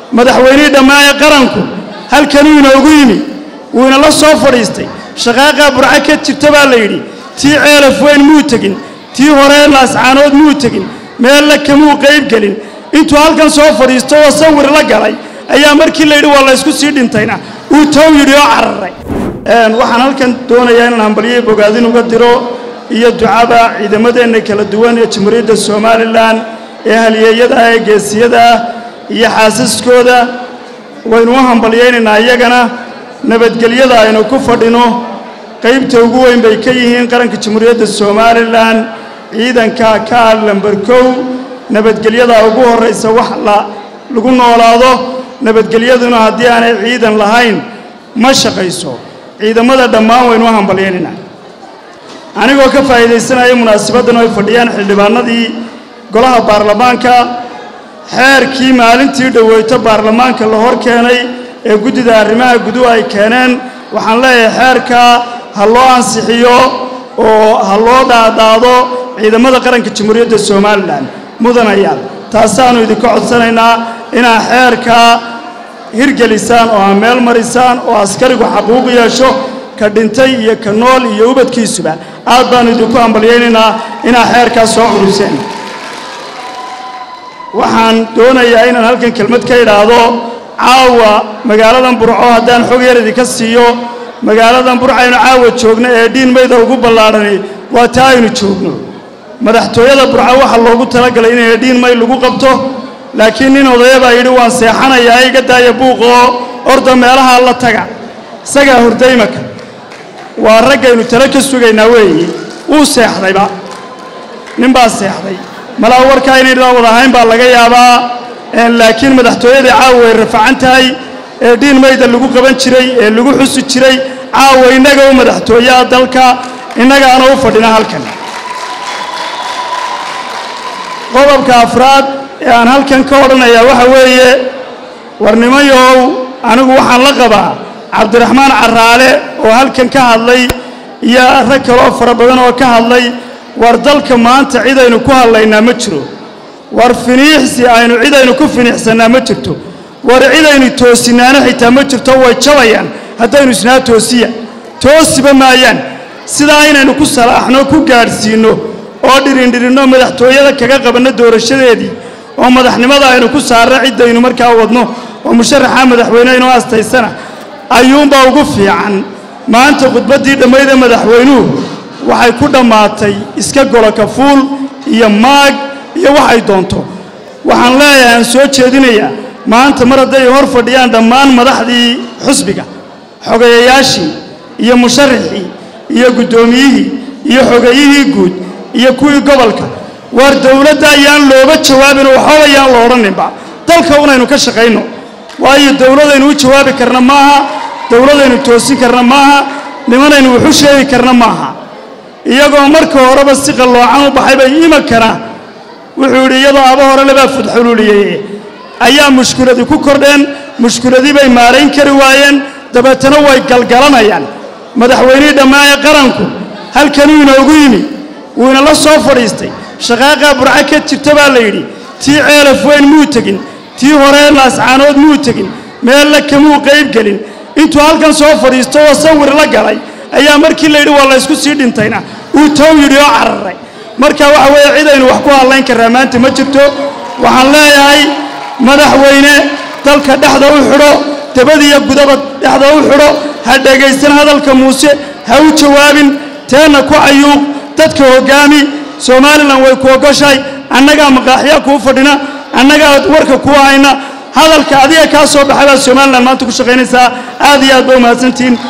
madaxweynihii dhammaanee qaranku halkanuu inoogu yimi wuu inala soo fadhiistay shaqaaqaa burco ka jirta baa la yidhi tii ceelaf weyn muu tegin tii horee laascaanood muu tegin meella kamuu qayb gelin intuu halkan soo fadhiisto oo sawir la galay ayaa markii la yidhi waa laysku sii dhintayna uu tow yidhi oo cararay waxaan halkan doonayaa inaan hambalyo bogaadin uga diro iyo ducaba ciidamadeenna kala duwan ee jamhuuriyadda somalilan ee halyeeyada ah ee geesiyada ah iyo xaasaskooda waynu u hambalyaynaynaa iyagana nabadgelyada aynu ku fadhino qaybta ugu weyn bay ka yihiin qaranka jamhuuriyadda somalilan ciidanka ka ah lamber kow nabadgelyada ugu horraysa wax lagu noolaado nabadgelyaduna haddii aanay ciidan lahayn ma shaqayso ciidamada dhammaan waynu u hambalyaynaynaa anigoo ka faa'iidaysanaya munaasabaddan oo ay fadhiyaan xildhibaanadii golaha baarlamaanka xeerkii maalintii dhoweyto baarlamaanka la hor keenay ee guddida arrimaha guduhu ay keeneen waxaan leeyahay xeerka ha loo ansixiyo oo ha loo dhaadhaado ciidamada qaranka jamhuuriyadda somalilan mudanayaal taasaannu idinka codsanaynaa inaad xeerka hirgelisaan oo aa meel marisaan oo askarigu xaquuq yeesho ka dhintay iyo ka nool iyo ubadkiisuba aad baannu idinku hambalyaynaynaa inaad xeerkaas soo curuseen waxaan doonayaa inaan halkan kelmad ka idhaahdo caawa magaaladan burco haddaan xog yar idinka siiyo magaaladan burco aynu caawa joogno ee dhiin mayda ugu ballaadhani waa taa aynu joogno madaxtooyada burco waxaa loogu talagalay in eedhiin may lagu qabto laakiin nin odaya baa yidhi waan seexanayaa iga daaya buuqoo orda meelahaa la taga isagaa hordaymaka waa raggaynu talo ka sugaynaa weeye wuu seexdayba nin baa seexday malaa warkaa inaynaan wada ahayn baa laga yaabaa laakiin madaxtooyadii caawa way rafacan tahay ee dhiin mayda lagu qaban jiray ee lagu xusi jiray caawa innaga u madaxtooyaha dalka innagaana u fadhina halkan qodobka afraad ee aan halkan ka odhanayaa waxa weeye warnimayow anigu waxaan la qabaa cabdiraxmaan caraale oo halkan ka hadlay iyo rag kaloo fara badan oo ka hadlay war dalka maanta cidaynu ku hadlaynaa ma jiro war finiixsi aynu cidaynu ku finiixsannaa ma jirto war cidaynu toosinaana xitaa ma jirto way jabayaan haddaynu isnaa toosiya toosiba maayaan sidaa inaynu ku salaaxno ku gaadhsiinno oo dhirindhirinno madaxtooyada kaga qabanno doorashadeedii oo madaxnimada aynu ku saarno ciddaynu markaa wadno oo musharaxa madaxweyne inoo astaysana ayuunbaa ugu fiican maanta khudbaddii dhammayda madaxweynuhu waxay ku dhammaatay iska golo kafuul iyo maag iyo waxay doonto waxaan leeyahay aan soo jeedinayaa maanta mar hadday hor fadhiyaan dhammaan madaxdii xusbiga xogeeyayaashii iyo musharaxii iyo guddoomiyihii iyo xogeeyihii guud iyo kuwii gobolka waar dowladda ayaan looga jawaabin oo waxba ayaan la odhaninba dalka unaynu ka shaqayno waayo dowladaynu u jawaabi karna maaha dowladaynu toosin karna maaha nimanaynu waxu sheegi karna maaha iyagoo marka horeba si qalloocan u baxay bay imankana wuxuu yidhi iyadoo aba hore labaa fudxululiyeye ayaa mushkiladii ku kordheen mushkiladii bay maarayn kari waayeen dabeetana way galgalanayaan madaxweynihii dhammaanee qaranku halkanuu inoogu yimi wuu inala soo fadhiistay shaqaaqaa burco ka jirta baa la yidhi tii ceelaf weyn muu tegin tii horee laascaanood muu tegin meella kamuu qayb gelin intuu halkan soo fadhiisto oo sawir la galay ayaa markii la yidhi waa laysku sii dhintayna uu tow yidhi oo cararay marka waxa weeye cidaynu wax ku hadlayn karraa maanta ma jirto waxaan leeyahay madaxweyne dalka dhexda u xidho dabadiyo gudaba dhexda u xidho ha dhegaysan hadalka muuse ha u jawaabin teenna ku cayuuq dadka hoggaami somalilan way ku ogoshahay annagaa maqaaxyaa kuu fadhina annagaa warka kuu hayna hadalka adiga kaa soo baxay baad somalilan maanta ku shaqaynaysaa aad iyo aad ba umahadsantihiin